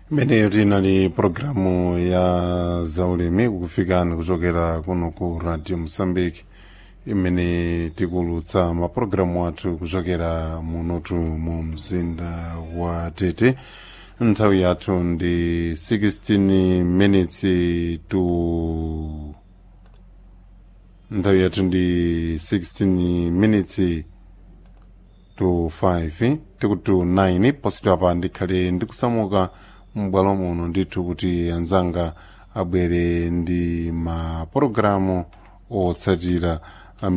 imeneyo tinali pologalamu ya zaulimi kukufikani kuchokera kuno ku radio mosambiki imene tikulutsa mapulogalamu athu kuchokera munotu mu mzinda wa tete nthawi yathu ndi 16 minutes to nthawi yathu ndi 16 minutes to 5 tikuti 9 positwa pa ndikhale ndikusamuka m'bwalo muno ndithu kuti anzanga abwere ndi mapulogalamu otsatira